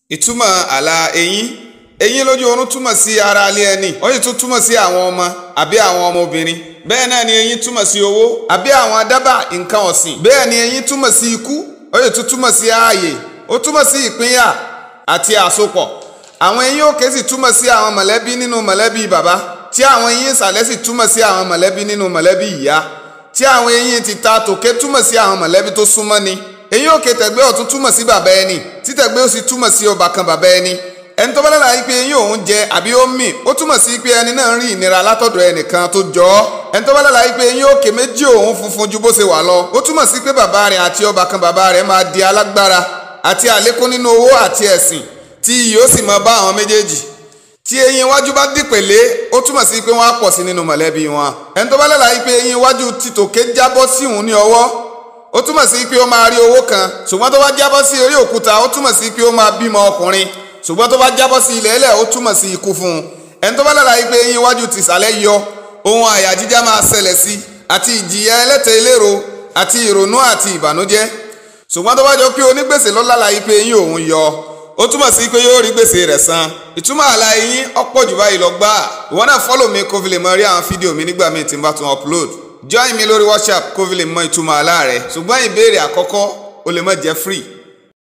ìtumọ̀ àlà eyín eyín lójú oorun túmọ̀ sí ara alẹ́ ẹni ó sì tún túmọ̀ sí àwọn ọmọ àbí àwọn ọmọbìnrin bẹ́ẹ̀ náà ni eyín túmọ̀ sí owó àbí àwọn adábà nǹkan ọ̀sìn bẹ́ẹ̀ ni eyín túmọ̀ sí ikú ó sì tún túmọ̀ sí ààyè ó túmọ̀ sí ìpínyà àti àsopọ̀ àwọn eyín òkè sì túmọ̀ sí àwọn mọ̀lẹ́bí nínú mọ̀lẹ́bí bàbá tí àwọn eyín ìsàlẹ̀ sì túmọ̀ sí àwọn mọ̀lẹ́bí nínú mọ̀lẹ́bí ìyá tí àwọn eyín tìta tòkè túmọ̀ sí àwọn mọ̀lẹ́bí tó súnmọ́ ni eyín òkè tẹ̀gbẹ́ ọ̀tún túmọ̀ sí bàbá ẹni tí tẹ̀gbẹ́ òsì túmọ̀ sí ọbàkan bàbá ẹni ẹni tó bá lára yìí pé eyín òun jẹ àbí ó mì ó túmọ̀ sí pé ẹni náà ń rí ìnira látọ̀dọ̀ ẹnìkan tó jọ ọ́ ẹni tó bá lára yìí pé eyín òkè méjì òun funfun ju bó ṣe wà lọ ó túmọ̀ sí pé bàbá rẹ̀ àti ọbàkan bàbá rẹ̀ máa di alágbára àti àlékún nínú owó àti ẹ̀sìn tí iyì ó sì máa bá àwọn méjèèjì tí eyín iwájú bá dìpèlé ó túmọ̀ sí pé wọ́n á pọ̀ sí nínú mọ̀lẹ́bí wọn ẹni tó bá lára yìí pé eyín iwájú títòkè jábọ́ sí òun ní ọwọ́ ó túmọ̀ sí pé ó máa rí owó kan ṣùgbọ́n tó bá jábọ́ sí orí òkúta ó túmọ̀ sí pé ó máa bímọ ọkùnrin ṣùgbọ́n tó bá jábọ́ sí ilẹ̀ ẹlẹ̀ ó túmọ̀ sí ikú fún un ẹni tó bá lára yìí pé eyín iwájú tìsàlẹ̀ yọ ohun àyà jíjá máa ṣẹlẹ̀ sí àti ìjìyà ẹlẹ́tẹ̀ eléro àti ìrònú àti ìbànújẹ́ ṣùgbọ́n tó bá jọ pé onígbèsè ló lára yìí pé eyín òun yọ ó túmọ̀ sí pé yóò rí gbèsè rẹ̀ san ìtumọ̀ àlà eyín ọ̀pọ̀ jù báyìí lọ gbà ìwọ náà fọ́lọ̀ mi kó fi lè mọ rí àwọn fídíò mi nígbà míì tí n bá tún upload join mi lórí WhatsApp kó fi lè mọ ìtumọ̀ àlà rẹ̀ ṣùgbọ́n ìbéèrè àkọ́kọ́ ó lè má jẹ́ free